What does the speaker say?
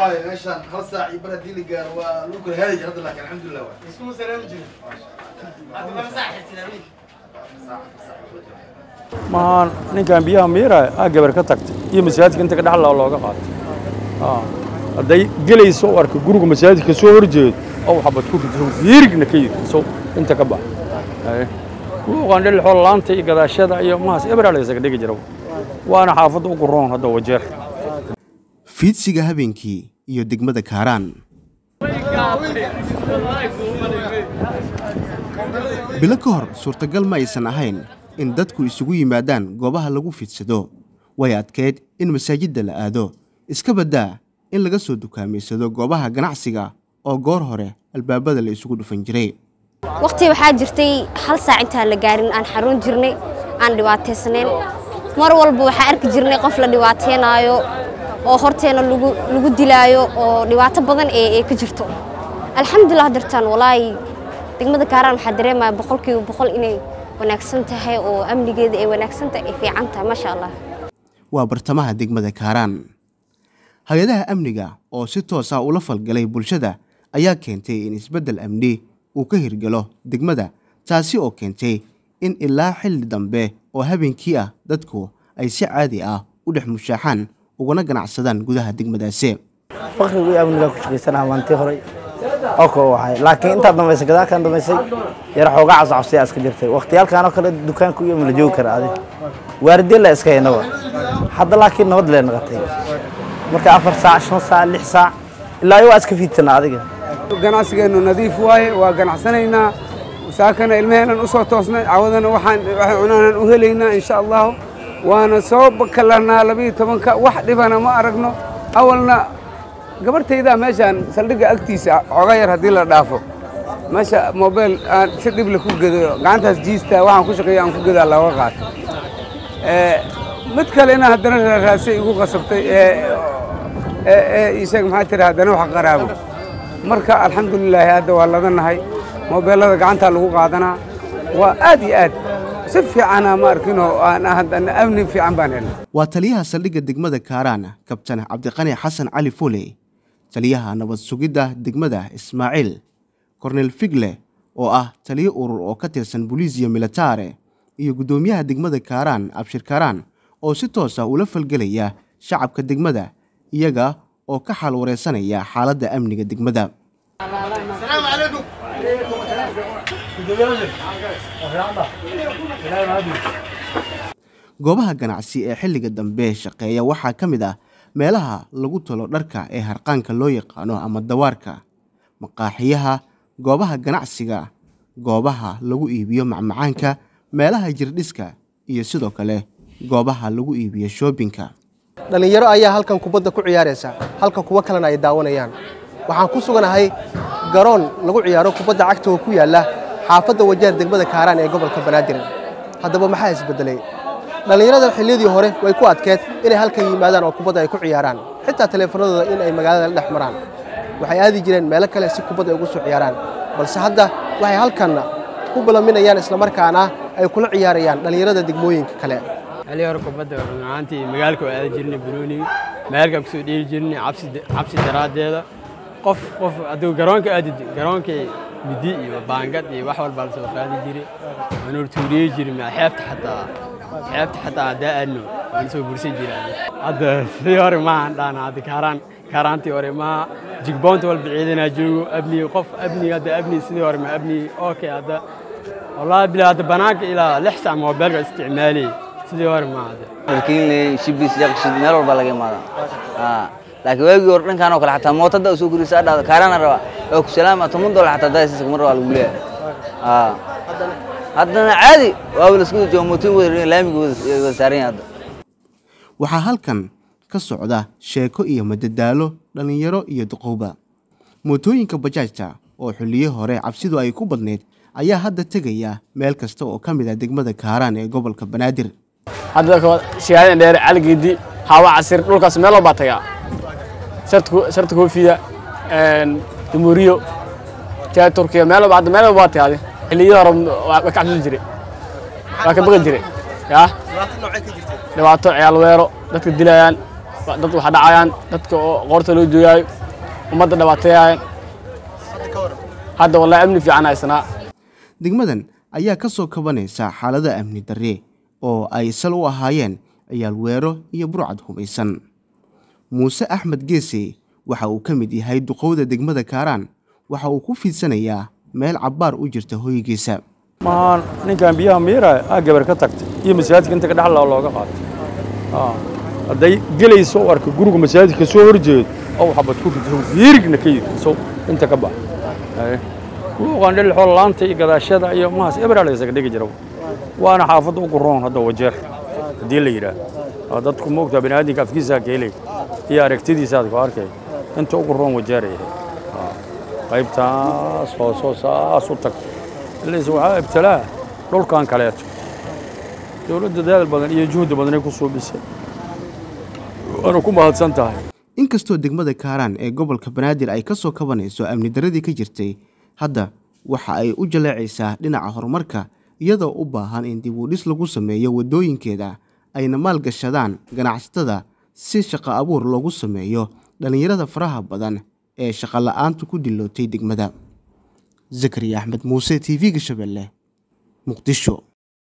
meeshaan hal saac iyo bar haddii la gaaro waa lagu kala heli jira hadda laakiin alxamdulilah waa iskuma salaami jirin hadda laba saac xirtin habeenkii maan ninkan biyaha miira aa gabar ka tagtay iyo masaajidka inta ka dhexlaa looga qaatay hadday gelayso oo arka guriga masaajidka soo horjeedo oo xabad ku rido fiirigna ka yiri so inta ka bax kuuqaan dhil xool laanta iyo gadaashada iyo mahaas ebraa la isaga dhigi jira waana xaafadda ugu roon hadda wajeer fiidsiga habeenkii iyo degmada kaaraan bilo ka hor suurtagal ma aysan ahayn in dadku isugu yimaadaan goobaha lagu fiidsado way adkeyd in masaajidda la aado iska baddaa in laga soo dukaamaysado goobaha ganacsiga oo goor hore albaabada la isugu dhufan jiray waqti waxaa jirtay hal saac intaan la gaarin aan xarun jirnay aan dhibaataysnayn mar walba waxaa arki jirnay qof la dhibaataynaayo oo horteena lagu dilaayo oo dhibaato badan ee ka jirto alxamdulilah dartaan walaahi degmada kaaraan waxaa dareemaya boqolkiiba boqol inay wanaagsan tahay oo amnigeeda ay wanaagsan tahay ay fiican tahay maasha allah waa bartamaha degmada kaaraan hay-adaha amniga oo si toos ah ula falgalay bulshada ayaa keentay in isbeddel amni uu ka hirgalo degmada taasi oo keentay in ilaa xilli dambe oo habeenkii ah dadku ay si caadi ah u dhex mushaaxaan ugana ganacsadaan gudaha degmadaasi fakrigu iyo amnigaa ku shaqaysanaha maantii horey oo koo waxay laakiin intaa dambaysay gadaalkan dambaysay yar xoogaa cabsicabsiyaa iska jirtay waqtiyaalkan oo kale dukaanku iyo ma la joogi kara adi waardiye la iska haynaba hadda laakiin nabad lee naqatay marka afar saac shan saac lix saac ilaa iyo waa iska fiidsanaa adiga ganacsigeennu nadiif waaye waa ganacsanaynaa saakana ilmaheenan u soo toosnay cawadana waxaan waxay cunaanan u helaynaa insha allahu waana soo kalarnaa labiyo tobanka wax dhibana ma aragno awalna gabartaydaa meeshaan saldhigga agtiisa xooga yar haddii la dhaafo meesha mobeel aan si dhible ku gedo gacantaas jiista waxaan ku shaqeeya aan ku gedaa looga qaato mid kalena haddana raaraasay igu qasabtay ee isheeg maxaa tiri haddana wax qaraabo marka alxamdulilaahi hadda waa ladanahay mobeelada gacantaa lagu qaadanaa waa aad iyo aad si fiicana ma arkinoo aan haddana amni fiican baan helnay waa taliyaha saldhigga degmada kaaraan kabtan cabdiqani xasan cali fuley taliyaha nabad sugidda degmada ismaaciil kornel figle oo ah taliyo urur oo ka tirsan boliisiya militare iyo guddoomiyaha degmada kaaraan abshir kaaraan oo si toos ah ula falgelaya shacabka degmada iyaga oo ka xaal wareysanaya xaaladda amniga degmada goobaha ganacsi ee xilliga dambe shaqeeya waxaa ka mid ah meelaha lagu talo dharka ee harqaanka loo yaqaano ama dawaarka maqaaxiyaha goobaha ganacsiga goobaha lagu iibiyo macmacaanka meelaha jirdhiska iyo sidoo kale goobaha lagu iibiyo shoobinka dhallinyaro ayaa halkan kubadda ku ciyaaraysa halka kuwo kalena ay daawanayaan waxaan ku suganahay garoon lagu ciyaaro kubadda cagta oo ku yaalla xaafadda wajaar degmada kaaraan ee gobolka banaadir haddaba maxaa isbedelay dhallinyarada xilliyadii hore way ku adkeed inay halkan yimaadaan oo kubadda ay ku ciyaaraan xitaa taleefanadooda in ay magaalada la dhex maraan waxay aadi jireen meelo kale si kubadda ay ugu soo ciyaaraan balse hadda waxay halkanna ku balaminayaan islamarkaana ay kula ciyaarayaan dhallinyarada degmooyinka kale xilli hore kubadda run ahaantii magaalka waa aadi jirnay banooniga magaalka kusoo dheeli jirnay cabsi cabsi daraaddeeda qof qof hadduu garoonka aadi garoonkii midi iyo baangad iyo wax walbaa lasoo qaadi jiray waanu tuuriye jiray maa xeebta xataa xeebta xataa haddaa aadno waanu soo bursan jiray hadda sidii hore maahan dhaana hadda kaaraan kaaraantii hore maa jigboonta walba ciidanaa joogo abni qof abni hadda abni sidii hore ma abni okay hadda wallaahi bilaa hadda banaanka ilaa lix sac moobeelka isticmaalay sidii hore ma hadda markiin shibis yaqshid meel walba laga imaadaa laakiin waagii hore dhankaan oo kale xataa mootada soo gurisa adhaada kaarana raba oo ku salaama toban dolar xataa daasiska mar waa lagu leeyahay haddana caadi waaba lasku jooga mootoyin wada laamiga wada saaran yahay hadda waxaa halkan ka socda sheeko iyo madadaalo dhallinyaro iyo duqowba mootooyinka bajaajta oo xilliyo hore cabsidu ay ku badnayd ayaa hadda tegaya meel kasta oo ka mid ah degmada kaaraan ee gobolka banaadir hadda shihaadan dheer caligeedi hawa casir dhulkaas meel walbaa tagaa sharta koofida dumuriyo jaa turkiya meel walba hadda meel walba waa tagaade xilliyada hore waa ka cabsan jire waa ka baqi jire yaa dhibaato ciyaal weero dadka dilayaan dad wax dhacayaan dadka oo qoorta loo jooyaayo ummadda dhibaateeyaayan hadda wallahi amni fiican haysanaa degmadan ayaa ka soo kabanaysa xaalada amni darre oo ay sal u ahaayeen ciyaal weero iyo burcad humaysan muuse axmed geese waxa uu ka mid yahay duqowda degmada kaaraan waxa uu ku fiidsanayaa meel cabbaar u jirta hoygiisa maan ninkan biyaha miira aa gabar ka tagtay iyo masaajidka inta ka dhexlaa looga qaatay hadday gelayso u arka guriga masaajidka soo horjeedo oo xabad ku rido fiirigna ka yiri so inta ka bax kuwaan dhil xool laanta iyo gadaashada iyo mahaas ebraa la isaga dhigi jira waana xaafadda ugu roon hadda wajeer haddii la yidhaah dadku moogtaa baniaadinka afkiisaa ka helay iyo aragtidiisaad ku arkay inta ugu roon wajeer ay ahayd qaybtaas hoosoo saas u tagto ilays waxaa ibtilaa dhulkan kaleeto dowladda dadaal badan iyo juhdi badanay ku suubisay waana ku mahadsan tahay inkastoo degmada kaaraan ee gobolka banaadir ay ka soo kabanayso amni darradii ka jirtay hadda waxa ay u jaleecaysaa dhinaca horumarka iyadoo u baahan in dib u dhis lagu sameeyo waddooyinkeeda ayna maalgashadaan ganacsatada si shaqo abuur loogu sameeyo dhallinyarada faraha badan ee shaqola'aantu ku dilootay degmada zakariya axmed muuse t v-ga shabeelle muqdisho